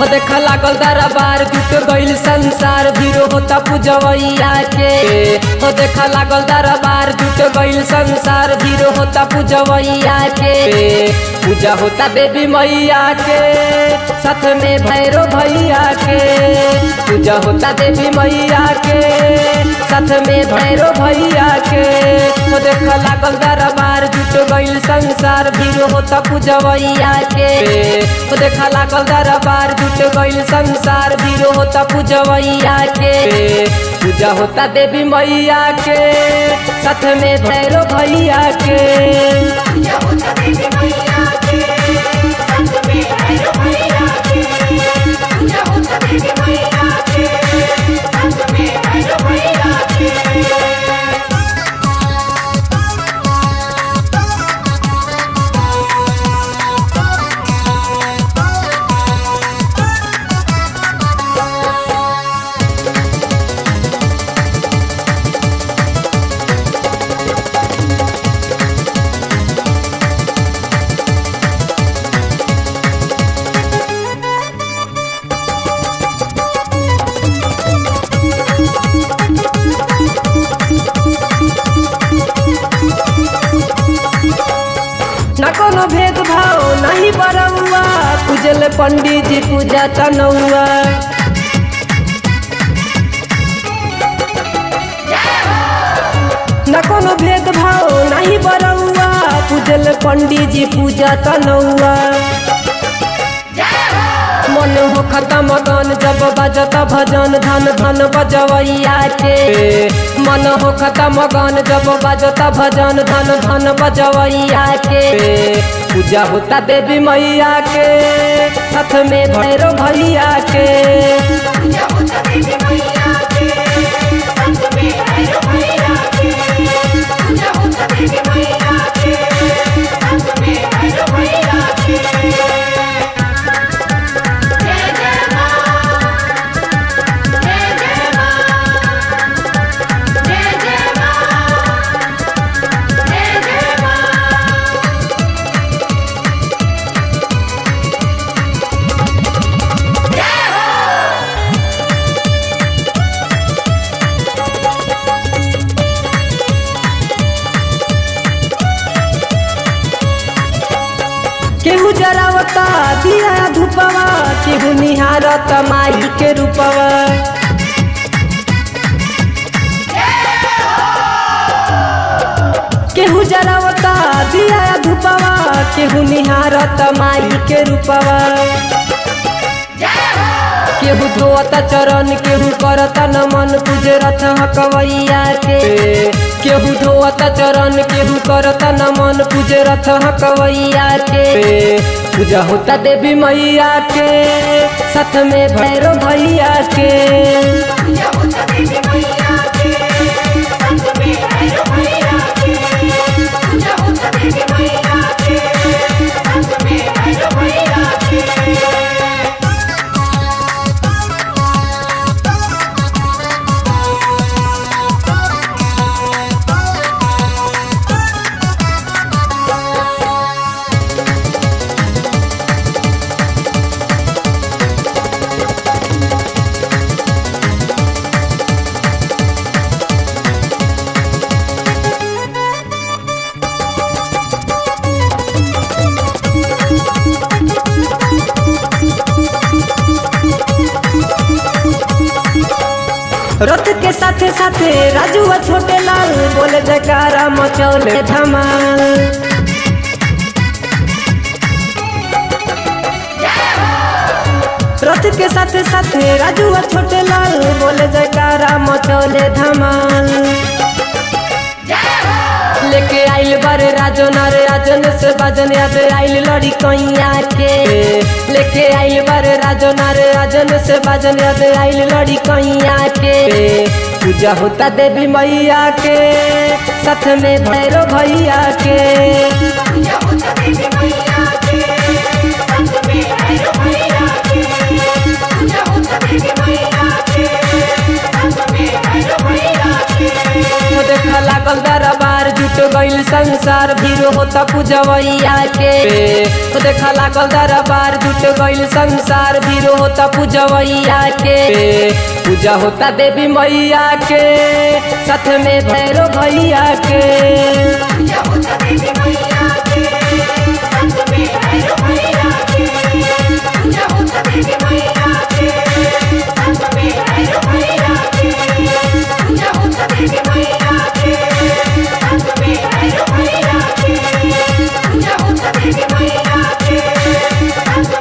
हो देख लागल दरबार जुट गइल संसार भीरो होता पूजवैया के हो देख लागल दरबार जुट गइल संसार भीरो होता पूजवैया के पूजा होता देवी मैया के साथ में भैरो भैया के पूजा होता देवी मैया के साथ में भैरो भैया के हो देख लागल दरबार जुट गइल संसार भीरो होता पूजवैया के हो देख लागल दरबार जुट गइल संसार भीरो होता पूजवैया के पूजा होता देवी मैया के साथ में भैरो भैया के पूजा होता देवी मैया के संग में भैरव भैया के पूजा होता देवी मैया के संग में भैरव भैया के न कोनो भेदभाव नहीं बरौआ पूजल पंडित जी पूजा तनौआ न कोनो भेदभाव नहीं बरौआ पूजल पंडित जी पूजा तनौआ मन हो खत्म गन जब बजत भजन धन धन बजवैया के मन हो खत्म गन जब बजत भजन धन धन बजवैया के पूजा होता देवी मैया के साथ में भैरो भैया के पूजा होता देवी मैया के संग में भैरव भैया के पूजा होता देवी मैया के संग में भैरव भैया के जय जय मां जय जय मां जय जय मां जय जय मां केहू जरावता दिया धूपवा केहू निहारत माई के रूपवा केहू जरावता दिया धूपवा केहू निहारत माई के रूपवा केहू धोता चरण केहू करता नमन पूजे रथ हकवैया के केहू धोता चरण केहू करता नमन पूजे रथ हकवैया के पूजा होता देवी मैया के साथ में भैरो भैया के पूजा होता देवी मैया के संग में भैरव भैया के पूजा होता देवी मैया के संग में भैरव भैया के रथ के साथे साथे राजू और छोटे लाल बोले जयकारा मचौले धमाल रथ के साथे साथे राजू और छोटे लाल बोले जयकारा मचौले धमाल लेके आइल बारे राजन अरे राजन से बाजन याद आइल लड़ी कैया के लेके आइल बारे राजन अरे राजन से बाजन याद आइल लड़ी कैया के पूजा होता देवी मैया के साथ में भैरो भैया के पूजा होता देवी मैया के संग में भैरव भैया के पूजा होता देवी मैया के संग में भैरव भैया के हो देख लागल दरबार जुट गइल गईल संसार भीड़ होता पूजवैया के तो देखा लागल दरबार जुट गईल संसार भीड़ होता पूजवैया के पूजा होता देवी मैया के साथ में भैरो भैया के पूजा होता देवी मैया के संग में भैरव भैया के पूजा होता देवी मैया के संग में भैरव भैया के पूजा होता देवी मैया के संग में भैरव भैया के पूजा होता देवी मैया के संग